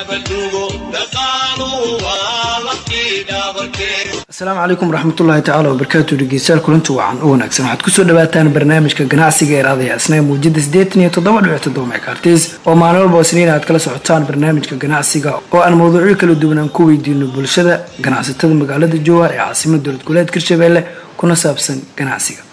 asalaamu calaykum waraxmatullaahi tacaala wabarakaatu dhegeystayaal kulanti wacan u wanaagsan waxaad kusoo dhawaataan barnaamijka ganacsiga ee raadaya isnaa muujada siddeetan iyo toddoba dhibic toddoba megaartis oo maalin walba isniin aad kala socotaan barnaamijka ganacsiga oo aan mawduucyo kala duwan aan ku weydiino bulshada ganacsatada magaalada jowhar ee caasimada dowlad goboleedka hirshabeelle kuna saabsan ganacsiga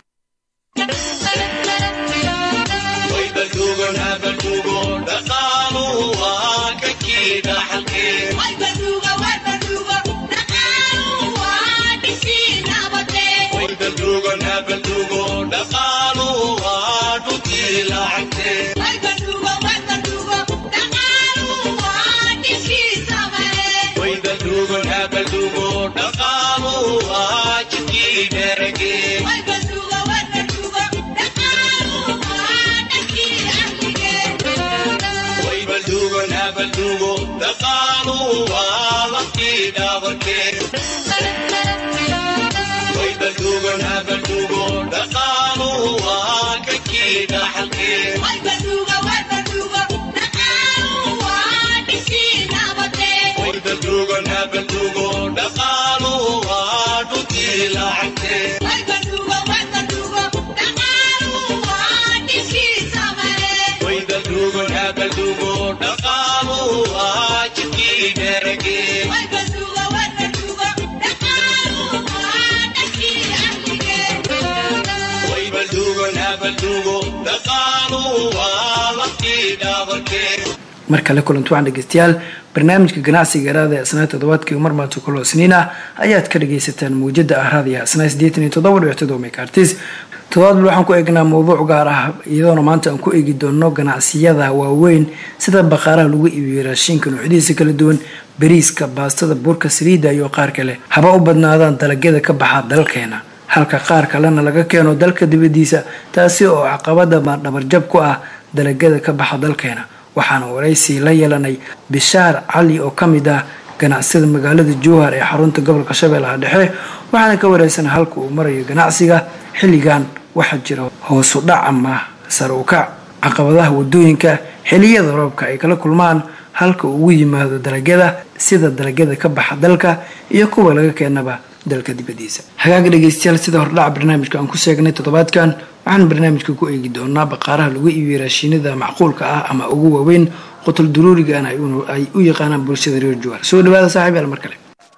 mar kale kulanti waxaan dhegeystayaal barnaamijka ganacsiga araada asnaa toddobaadkii mar maanta kuloo isniin ah ayaad ka dhageysataan mawjada ah raadiya asnaa siddeetan iyo toddoba dhibic toddoba megaartis toddobaadbal waxaan ku eegnaa mawduuc gaar ah iyadoona maanta aan ku eegi doono ganacsiyada waaweyn sida baqaaraha lagu iibiyo raashinka noocyadiisa kala duwan bariiska baastada buurka saliidda iyo qaar kale haba u badnaadaan dalagyada ka baxa dalkeena halka qaar kalena laga keeno dalka dibadiisa taasi oo caqabada dhabarjab ku ah dalagyada ka baxa dalkeena waxaana waraysi la yeelanay bishaar cali oo ka mid ah ganacsiyada magaalada jowhar ee xarunta gobolka shabeellaha dhexe waxaana ka wareysanay halka uu marayo ganacsiga xilligan waxaa jira hoosu dhac ama sare u kac caqabadaha wadooyinka xiliyada roobka ay kala kulmaan halka ugu yimaado dalagyada sida dalagyada ka baxa dalka iyo kuwa laga keenaba dalka dibadiisa hagaaga dhegeystayaal sida hordhaca barnaamijka aan ku sheegnay toddobaadkan waxaan barnaamijka ku eegi doonaa baqaaraha lagu iibiyo raashiinada macquulka ah ama ugu waaweyn qotul duruurigan ay u yaqaanaan bulshada reer jowhar soo dhawaada saaxiib yaal mar kale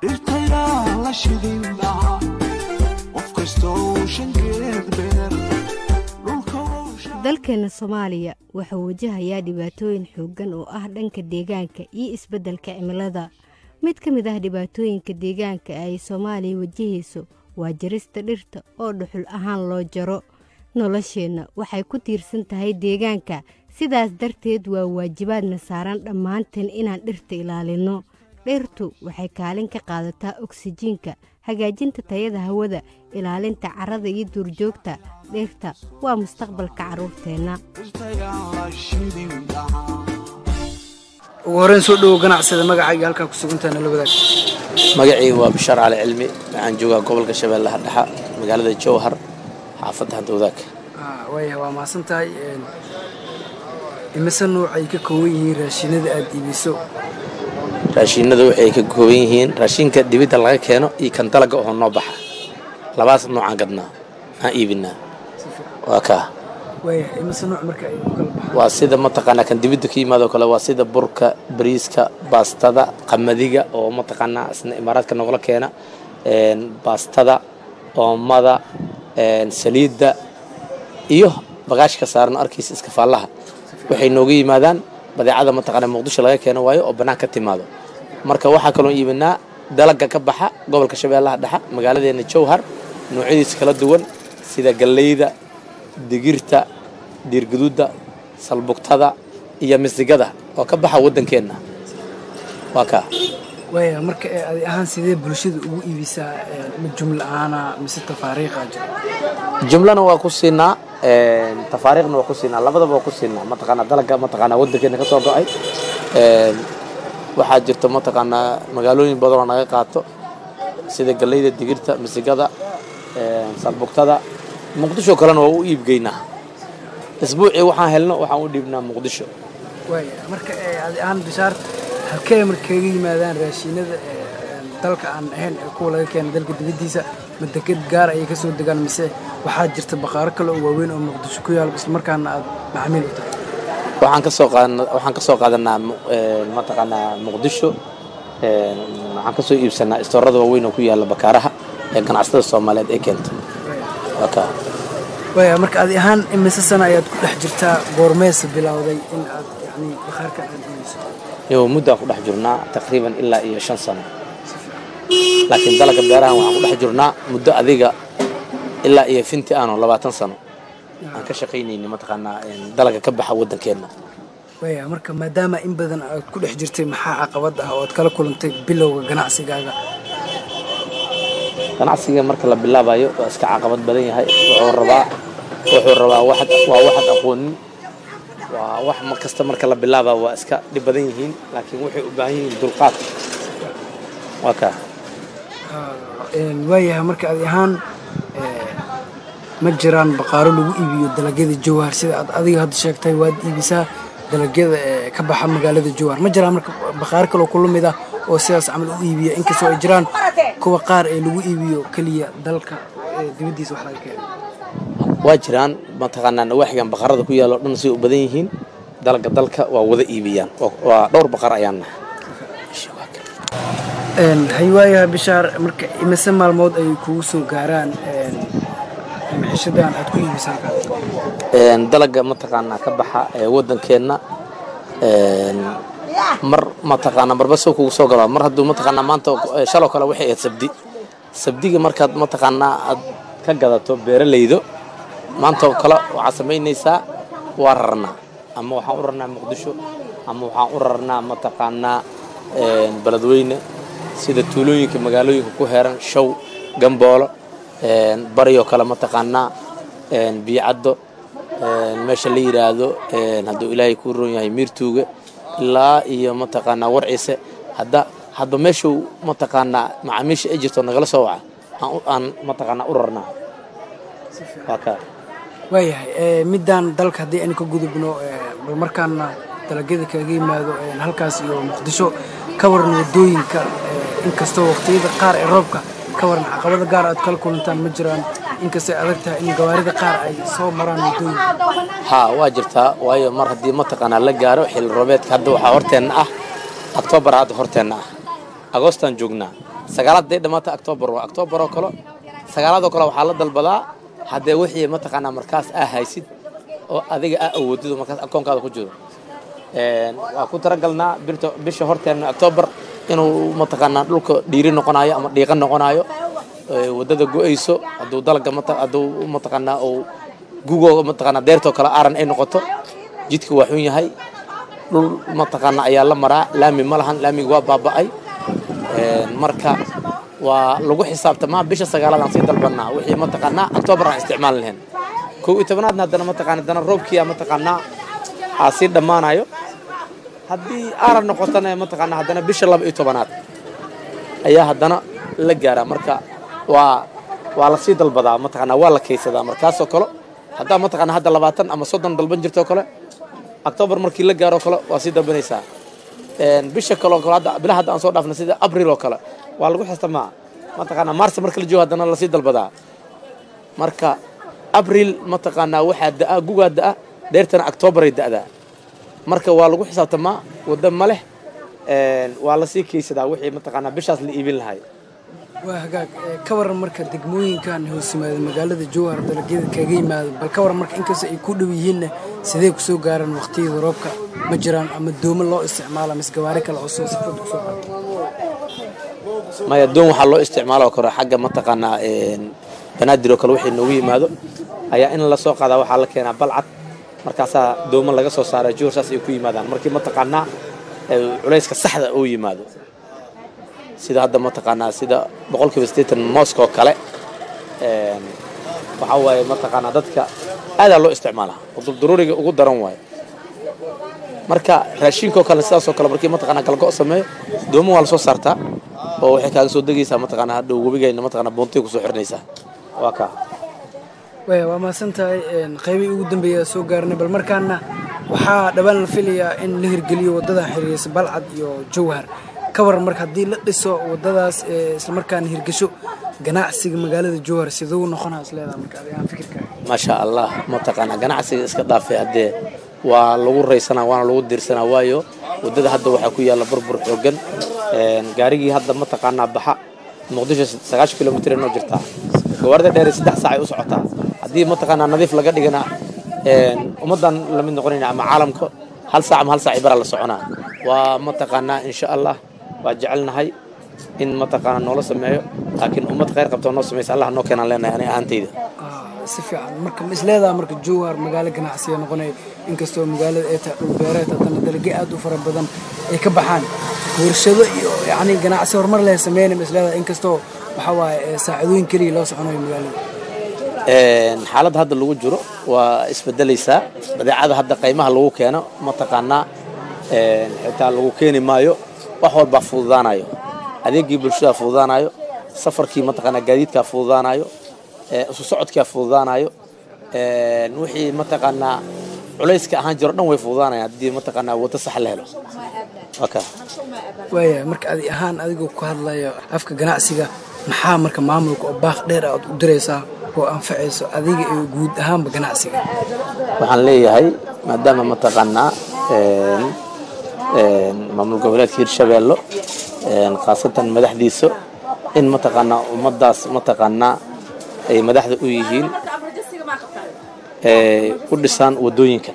dalkeena soomaaliya wuxuu wajahayaa dhibaatooyin xooggan oo ah dhanka deegaanka iyo isbeddelka cimilada mid ka mid ah dhibaatooyinka deegaanka ay soomaaliya wajahayso waa jarista dhirta oo dhuxul ahaan loo jaro nolosheenna waxay ku tiirsan tahay deegaanka sidaas darteed waa waajibaadna saaran dhammaanteen inaan dhirta ilaalinno dhirtu waxay kaalin ka qaadataa oksijiinka hagaajinta tayada hawada ilaalinta carrada iyo duurjoogta dhirta waa mustaqbalka carruurteenna ugu horeyn soo dhowo ganacsida magacayga halkaa ku sugantaa nala wadaag magacii waa bishaar cali cilmi waxaan joogaa gobolka shabeellaha dhexa magaalada jowhar xaafadda hanta wadaag waaya waa mahadsan tahay imise noocay ka kooban yihiin raashinada aada iibiso raashiinada waxay ka kooban yihiin raashinka dibidda laga keeno iyo kan dalaga oo noo baxa labaas noocaan gadnaa aan iibinaa waa kaa waaya imise nooc marka ay u kala baxaan waa sida mataqaanaa kan dibidda ka yimaado kale waa sida burka bariiska baastada qamadiga oo mataqaanaa isna imaaraadka nogala keena baastada oomada saliidda iyo bagaashka saaran arkaysa iskafaallaha waxay nooga yimaadaan badeecada mataqaanaa muqdisho laga keeno waayo oo bannaan ka timaado marka waxaa kaloo iibinaa dalaga ka baxa gobolka shabeellaha dhexa magaaladeena jowhar noocyadiisa kala duwan sida galleyda digirta diirgaduudda salbugtada iyo misigada oo ka baxa waddankeenna waa kaa waaya marka ee adi ahaan sidee bulshada ugu iibisaa ma jumla ahaana mise tafaariiqa jira jumlana waa ku siinaa tafaariiqna waa ku siinaa labadaba waa ku siinaa mataqaanaa dalaga mataqaanaa waddankeena ka soo go'ay waxaa jirta mataqaanaa magaalooyin badanoo naga qaato sida galleyda digirta misigada salbugtada muqdisho kalena waa u iibgeynaa isbuucii waxaan helno waxaan u dhiibnaa muqdisho waaya marka ee adi ahaan bishaar halkee marka kaga yimaadaan raashinada dalka aan ahayn ee kuwa laga keena dalka dibaddiisa ma deked gaar ayay ka soo degaan mise waxaa jirta baqaaro kale oo waaweyn oo muqdisho ku yaal islamarkaana aad macmiil u tahay waxaan ka soo qaadanaa waxaan ka soo qaadanaa mataqaanaa muqdisho waxaan ka soo iibsanaa istoorada waaweyn oo ku yaalla bakaaraha ee ganacsatada soomaaliyeed ay keento waka waya marka adi ahaan imise sana ayaad ku dhex jirtaa goormeesa bilowday in aad yani bakhaarkan aad iibiso iyo muddaan ku dhex jirnaa taqriiban ilaa iyo shan sano laakiin dalagga beerahan waxaan ku dhex jirnaa muddo adiga ilaa iyo finti aano labaatan sano aan ka shaqaynayni mataqaanaa dalaga ka baxa waddankeenna waya marka maadaama in badan aad ku dhex jirtay maxaa caqabad ah oo aad kala kulantay bilowga ganacsigaaga ganacsiga marka la bilaabayo waa iska caqabad badan yahay wuxuu rabaa wuxuu rabaa waxad waa waxad aqoonin waa wax mar kasta marka la bilaaba waa iska dhib badan yihiin laakiin waxay u baahan yihiin dulqaad waa kaa waayahay marka adi ahaan ma jiraan baqaaro lagu iibiyo dalagyada jawhar sida aad adiga hadda sheegtay waad iibisaa dalagyada ka baxa magaalada jawhar ma jiraan marka baqaaro kaloo kula mid ah oo sidaas camal u iibiya inkastoo ay jiraan kuwa qaar ee lagu iibiyo keliya dalka dibaddiisa wax laga keeno waa jiraan mataqaanaa nawaaxigan baqarada ku yaalo dhan say u badan yihiin dalga dalka waa wada iibiyaan waa dhowr baqar ayaan nahay haywaayaha bishaar marka imise maalmood ay kugu soo gaaraan mixishadan aad ku iibisaan dalaga mataqaanaa ka baxa ee waddankeenna mar mataqaanaa marba soo kugu soo galaa mar hadduu mataqaanaa maanta shaloo kale waxay ahayd sabdi sabdiga markaad mataqaanaa aad ka gadato beeralaydo maanta oo kale waxaad samaynaysaa waa rarnaa ama waxaan u rarnaa muqdisho ama waxaan u rarnaa mataqaanaa beledweyne sida tuulooyinka magaalooyinka ku heeran show gamboolo baryoo kale mataqaanaa biyocaddo meesha la yidhaahdo hadduu ilaahay kuu roon yahay miirtuuga ilaa iyo mataqaanaa warciise hadda hadba meeshuu mataqaanaa macaamiisha ay jirto nagala soo waca aan mataqaanaa u rarnaa waa kaa waayahay midaan dalka haddii aynu ka gudubno bal markaana dalagyada kaga yimaado halkaas iyo muqdisho ka waran wadooyinka inkastoo waqtiyada qaar ee roobka ka waran caqabada gaar aad kala kulantaan ma jiraan inkastay adag tahay in gawaarida qaar ay soo maraan wadooyinka haa waa jirtaa waayo mar haddii mataqaanaa la gaaro xilli roobeedka hadda waxaa horteenna ah octoobar hadda horteenna ah agoostaan joognaa sagaalaad day dhammaata octoobar waa octoobar oo kale sagaalaadoo kale waxaa la dalbadaa haddee wixii mataqaanaa markaas aa haysid oo adiga aa awoodido markaas akoonkaada ku jiro waa ku talagalnaa bisha horteenna octoobar inuu mataqaanaa dhulka dhiiri noqonayo ama dhiiqa noqonayo waddada go-ayso hadduu dalaga hadduu mataqaanaa uu gugoo mataqaanaa deertoo kale aaran ay noqoto jidka waa xun yahay dhul mataqaanaa ayaa la maraa laami ma lahan laamiga waa baaba'ay marka waa lagu xisaabtamaa bisha sagaalaadaan sii dalbanaa wixii mataqaanaa octoobar aan isticmaal lahayn kow iyo tobanaadna haddana mataqaana haddana roobkiia mataqaanaa aa sii dhammaanayo haddii aaran noqotana mataqaanaa haddana bisha laba iyo tobanaad ayaa haddana la gaaraa marka waa waa lasii dalbadaa mataqaanaa waa la kaysadaa markaasoo kale haddaa mataqaanaa hadda labaatan ama soddon dalban jirtoo kale octoobar markii la gaaroo kale waa sii dalbanaysaa bisha kaloo kale hadda bilaha hadda aan soo dhaafna sida abril oo kale waa lagu xistamaa mataqaanaa mars marka la joogo haddana lasii dalbadaa marka abril mataqaanaa waxaa da'a gugaa da'a dheertana octoobaray da'daa marka waa lagu xisaabtamaa waddo ma leh waa lasii kaysadaa wixii mataqaanaa bishaas la iibin lahay waa hagaag ka waran marka degmooyinkan hoos yimaada magaalada jowhar dalagyada kaga yimaado bal ka waran marka inkastoo ay ku dhow yihiinna sidee kusoo gaaraan waqtiyada roobka ma jiraan ama doomo loo isticmaala mise gawaari kale oo soo sifad kusoo qaata maya doon waxaa loo isticmaaloo karo xagga mataqaanaa banaadir oo kale wixii noogu yimaado ayaa in lasoo qaadaa waxaa la keenaa balcad markaasaa doomo laga soo saara jowhar saas ay ku yimaadaan markii mataqaanaa culayska saxda uu yimaado sida hadda mataqaanaa sida boqolkiiba siddeetan mooska oo kale waxaa waaye mataqaanaa dadka aadaa loo isticmaalaa oo dulduruuriga ugu daran waaye marka raashinkoo kale sidaasoo kale markii mataqaanaa galgo' sameeyo doomo waa lasoo saartaa oo waxay kaaga soo degaysaa mataqaanaa hadhow webigayna mataqaanaa buuntay kusoo xirnaysaa waa kaa waya waa mahadsan tahay qaybii ugu dambeeya soo gaarnay bal markaana waxaa dhawaan la filayaa in la hirgeliyo waddadan xiriirisa balcad iyo jowhar ka waran marka haddii la dhiso waddadaas islamarkaana hirgesho ganacsiga magaalada jowhar siduu noqonaa is leedaha marka adigaan fikirkaaga maasha allah mataqaanaa ganacsiga iska dhaafay haddee waa lagu raysanaa waana lagu diirsanaa waayo waddada hadda waxaa ku yaalla burbur xoogan gaarigii hadda mataqaanaa baxa muqdisho sagaashan kilomitr noo jirtaa gawaarida dheer saddex saacay u socotaa haddii mataqaanaa nadiif laga dhigana ummaddan lamid noqonayna ama caalamka hal saac ama hal saac baraa la soconaa waa mataqaanaa insha allah waa jecelnahay in mataqaanaa noola sameeyo laakiin ummad khayr qabtoo noo samaysa allah noo keenaan leenahay ani ahaantayda si fiican marka ma isleedaha marka jowhar magaalo ganacsiga noqonay inkastoo magaalada ay tahay dhul beereed haddana dalagyo aad u fara badan ay ka baxaan warshado iyo yacni ganacsi horumar leh sameynay ma isleedaha inkastoo waxaa waaye saacadooyin keliya loo soconayo magaalada xaaladda hadda lagu jiro waa isbedelaysaa badeecada hadda qaymaha lagu keeno mataqaanaa xitaa lagu keeni maayo wax walbaa fududaanayo adeegii bulshada fududaanayo safarkii mataqaanaa gaadiidkaa fududaanayo isu socodkaa fududaanayo wixii mataqaanaa culayska ahaan jiro dhan way fududaanayaan haddii mataqaanaa waddo sax la helo waaya marka adi ahaan adigoo ku hadlaya afka ganacsiga maxaa marka maamulka oo baaq dheer aad u diraysaa oo anfacayso adiga iyo guud ahaanba ganacsiga waxaan leeyahay maadaama mataqaanaa maamul goboleedka hirshabeello khaasatan madaxdiisa in mataqaanaa ummaddaas mataqaanaa ay madaxda u yihiin u dhisaan waddooyinka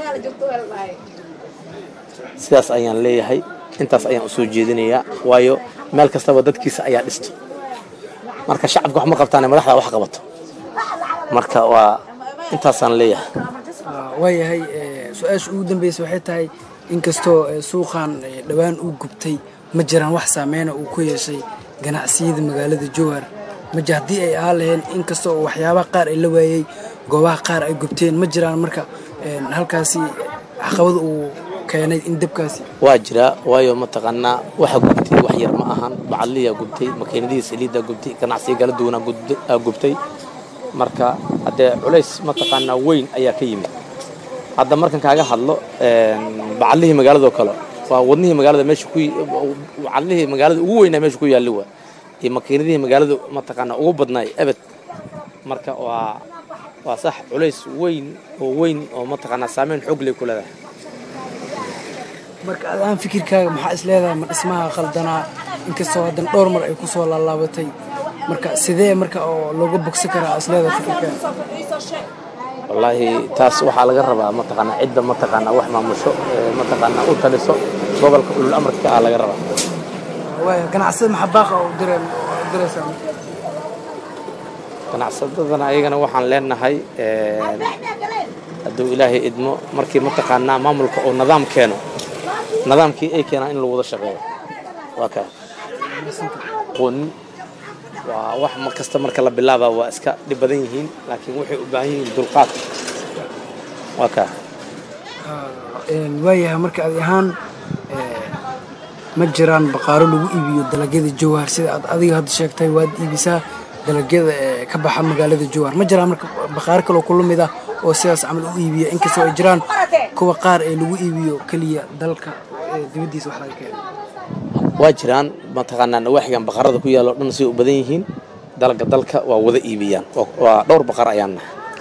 sidaas ayaan leeyahay intaas ayaan u soo jeedinayaa waayo meel kastaba dadkiisa ayaa dhisto marka shacabka wax ma qabtaane madaxda wax qabato marka waa intaasaan leeyahay waayahay su-aasha ugu dambeysa waxay tahay inkastoo suuqan dhowaan uu gubtay ma jiraan wax saameyna uu ku yeeshay ganacsiyada magaalada jowhar maji haddii ay ahaan laheen inkastoo waxyaabaha qaar ay la waayey goobaha qaar ay gubteen ma jiraan marka halkaasi caqabada uu keenay in dabkaasi waa jiraa waayo mataqaanaa waxa gubtay wax yar ma ahan bacadliyaa gubtay makiinadihii saliiddaa gubtay ganacsiga kala duwanaa gubtay marka haddee culays mataqaanaa weyn ayaa ka yimid hadda markan kaaga hadlo bacadlihii magaaladoo kale waa wadnihii magaalada meesha ku bacadlihii magaalada ugu weynaa meesha ku yaalli waa iyo makiinadihii magaalada mataqaanaa ugu badnaay ebed marka waa waa sax culays weyn oo weyn oo mataqaanaa saameyn xoog leh ku leedahay marka adaan fikirkaaga maxaa is leedahay ma dhismaha khaldanaa inkastoo haddan dhowr mar ay ku soo laalaabatay marka sidee marka oo looga bogsan karaa is leedahay fikirkaaga wallaahi taas waxaa laga rabaa mataqaanaa cidda mataqaanaa wax maamusho mataqaanaa u taliso gobolka ulul amarka ka ah laga rabaa waaya ganacsada maxaa baaqa oo direen diraysaa ganacsadadana ayagana waxaan leenahay hadduu ilaahay idmo markii mataqaanaa maamulka uu nidaam keeno nidaamkii ay keenaan in lagu wada shaqeeyo waa kaa qonin waa wax mar kasta marka la bilaabaa waa iska dhib badan yihiin laakiin waxay u baahan yihiin dulqaad waa kaa waayahay marka adi ahaan ma jiraan baqaaro lagu iibiyo dalagyada jowhar sida aad adiga hadda sheegtay waad iibisaa dalagyada ka baxa magaalada jowhar ma jiraan marka baqaaro kaloo kula mid ah oo sidaas camal u iibiya inkastoo ay jiraan kuwa qaar ee lagu iibiyo keliya dalka dibaddiisa wax laga keeno waa jiraan mataqaanaa nawaaxigan baqarada ku yaalo dhan say u badan yihiin dalga dalka waa wada iibiyaan waa dhowr baqar ayaan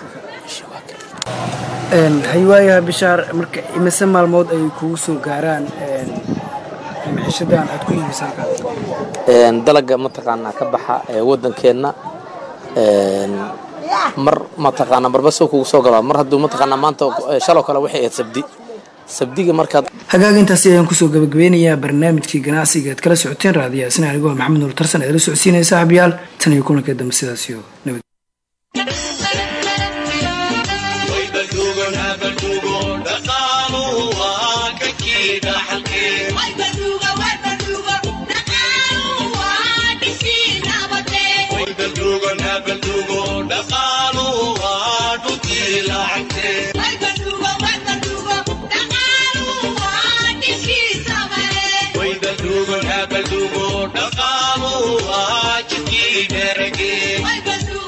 nahay haywaayaha bishaar marka imise maalmood ay kugu soo gaaraan miceshadan aad ku iibisa halkaa dalaga mataqaanaa ka baxa ee waddankeenna mar mataqaanaa marba soo kugu soo galaa mar hadduu mataqaanaa maanta shaloo kale waxay ahayd sabdi sabdiga markaad hagaaga intaasi ayaan kusoo gabagabeynayaa barnaamijkii ganacsiga aad kala socoteen raadiyaha sina anigoo maxamed nuur tarsan eedala socodsiinaya saaxiibayaal tan iyo kulanka dambe sidaas iyo nabad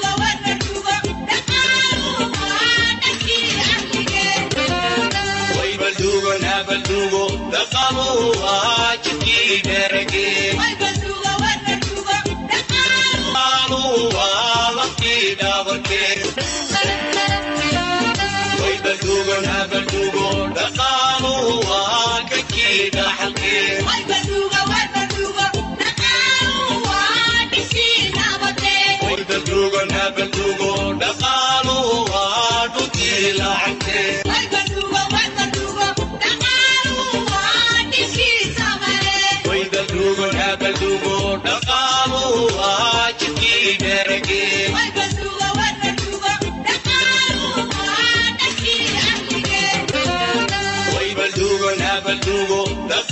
Wait, Baldugo,